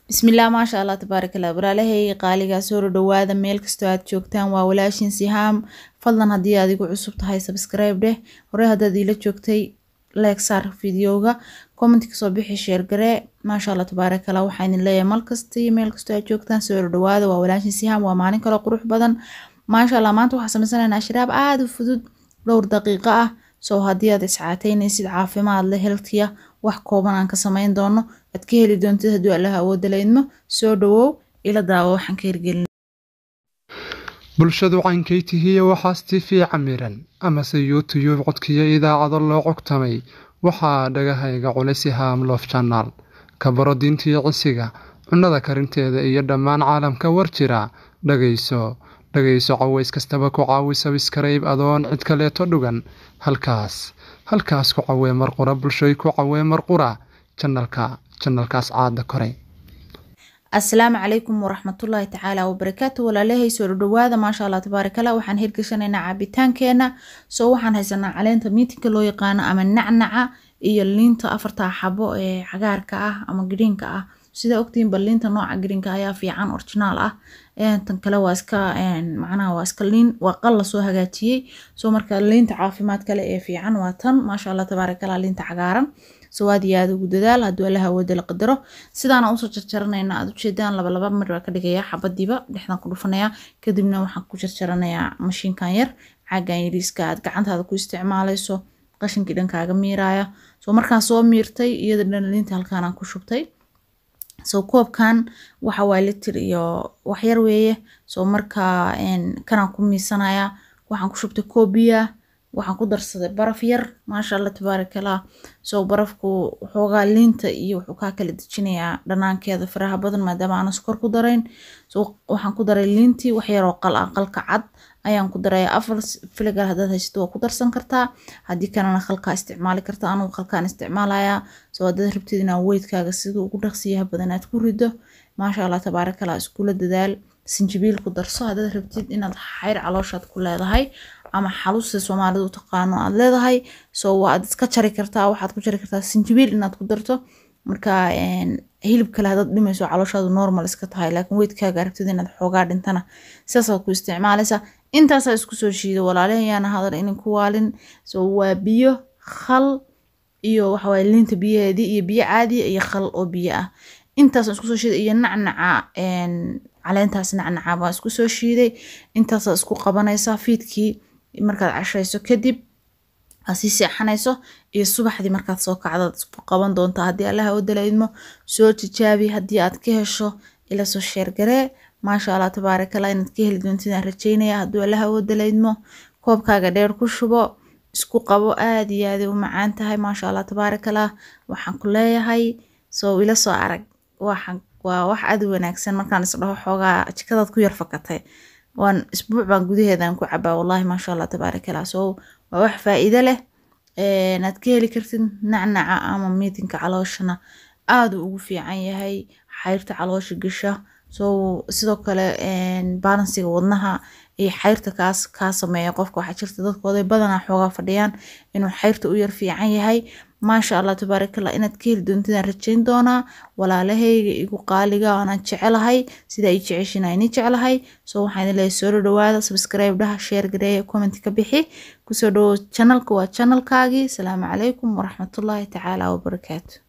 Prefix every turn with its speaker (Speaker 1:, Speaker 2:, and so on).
Speaker 1: bismillaah maasha allah tabaarakallah walaalahay qaaligaa soo dhawaada meel kastoo aad joogtaan waa walaashin sihaam fadlan haddii aad igu cusub tahay subscribe dheh hore haddaad iila joogtay like saar videoga comment kasoo bixi sheer garee maasha allah tabaarakallah waxaa idin leeyahay mal kasta iyo meel kastoo aad joogtaan soo dhawaada waa walaashin sihaam waa maalin kale qurux badan maasha allah maanta waxaa sameysanaynaa shiraab aada u fudud dhowr daqiiqo ah soo haddii aad iscaateynaysid caafimaad leh healthiya wax kooban aan ka sameyn doono aad ka heli doontid hadduu allaha awooda la idmo soo dhawow ila daawo waxaan ka hirgelin
Speaker 2: bulshadu caynkay tihiye waxaas tifi camiran amase youtuyub codkiyo idaacado loo cogtamay waxaa dhagahayga culisi haamloof janaal ka baro diintiyo cisiga cunnada karinteeda iyo dhammaan caalamka war jira dhagayso dhagayso caways kastaba ku caawi sabiskarayb adoon cid kaleeto dhugan halkaas halkaas ku cawee marqura bulshoy ku cawee marqura janalka janalkaas caada koray
Speaker 1: asalaamu calaykum waraxmatullaahi tacaala wabarakaatu walaalahay soo dhawaada maasha allah tabaarakallah waxaan hirgashanaynaa caabitaankeena soo waxaan haysanaa caleenta miitinka loo yaqaano ama nacnaca iyo liinta afartaa xabo ee cagaarka ah ama giriinka ah sida ogtiinba liinta nooca giriinka ayaa fiican originaal ah tan kale waa iska macnaha waa iska liin waa qal lasoo hagaajiyey soo marka liinta caafimaad kale ee fiican waa tan maasha allah tabaarakallah liinta cagaaran soo aad iyo aad ugu dadaal hadduu allaha awooda la qadaro sidaana usoo jarjaranayna aad ujeedaan laba laba mir baa ka dhigayaa xabadiiba dhexdan ku dhufanayaa kadibna waxaan ku jarjaranayaa mashiinkan yar caagan yariiska aad gacantaada ku isticmaalayso qashinkii dhankaaga miiraaya soo markaan soo miirtay iyada dhan liinta halkaanaan ku shubtay soo koobkan waxa waa litir iyo waxyar weeye soo markaa kanaan ku miisanaya waxaan ku shubtay koobiya waxaan ku darsaday baraf yar maasha allah tabaarakallah soo barafku waxoogaa liinta iyo wuxuu kaa kala dejinayaa dhanaankeeda faraha badan maadaama aanan sokor ku darayn soo waxaan ku daray liintii wax yaroo qal ah qalka cad ayaan ku daraya afar filigal haddaad haysato waa ku darsan kartaa haddii kalena khalkaa isticmaali karta anugu khalkaan isticmaalayaa soo haddaad rabtid inaa weydkaaga sida ugu dhaqsiyaha badan aad ku rido maasha allah tabaarakallah iskula dadaal sinjibiil ku darso haddaad rabtid inaad xayr calooshaad ku leedahay ama xaluusta soomaalida u taqaano aad leedahay soo waad iska jari kartaa waxaad ku jari kartaa sinjibiil inaad ku darto marka hilib kale haddaad dhimayso calooshaadu normal iska tahay laakiin weydkaaga rabtid inaad xoogaa dhintana sidaasaad ku isticmaalaysaa intaasaa isku soo shiido walaalahayaana hadal inin ku waalin soo waa biyo khal iyo waxawaaye liinta biyaheedii iyo biyo caadiya iyo khal oo biyo ah intaasaan isku soo shiiday iyo nacnaca caleentaas nacnaca baan isku soo shiiday intaasaa isku qabanaysaa fiidkii markaad cashayso kadib aad sii seexanayso iyo subaxdii markaad soo kacdaad isku qaban doontaa haddii allaha oo dalaydmo soo tijaabi haddii aad ka hesho ila soo sheergaree maasha allah tabaarakallah inaad ka heli doontidaan rajeynaya hadduu allaha oo dalaydmo koobkaaga dheer ku shubo isku qabo aad iyo aaday u macaan tahay maasha allah tabaarakallah waxaan ku leeyahay soo ila soo arag waxaan waa wax aad u wanaagsan markaan isdhaho xoogaa jikadaad ku yar fakatay waan isbuuc baan gudaheedaan ku cabaa wallahi maasha allah tabaarakallah soo waa wax faa-iido leh aad ka heli kartid nacnaca ama miitinka calooshana aada ugu fiican yahay xayrta caloosha gasha soo sidoo kale balansiga wadnaha iyo xayrta kaas kaa sameeya qofka waxaa jirta dadkooday badanaa xoogaa fadhiyaan inuu xayrta u yar fiican yahay maasha allah tabaarakallah inaad ka heli doontidaan rajayn doonaa walaalahayga igu qaaliga aanaan jecelahay sida ay jeceshiin ayni jeclahay soo waxaan idin leeyahay soo dhawaada subscribe dhaha share gareeya comment ka bixi kusoo dhawow channelka waa channelkaagii asalaamu calaykum waraxmatullaahi tacaala wabarakaatu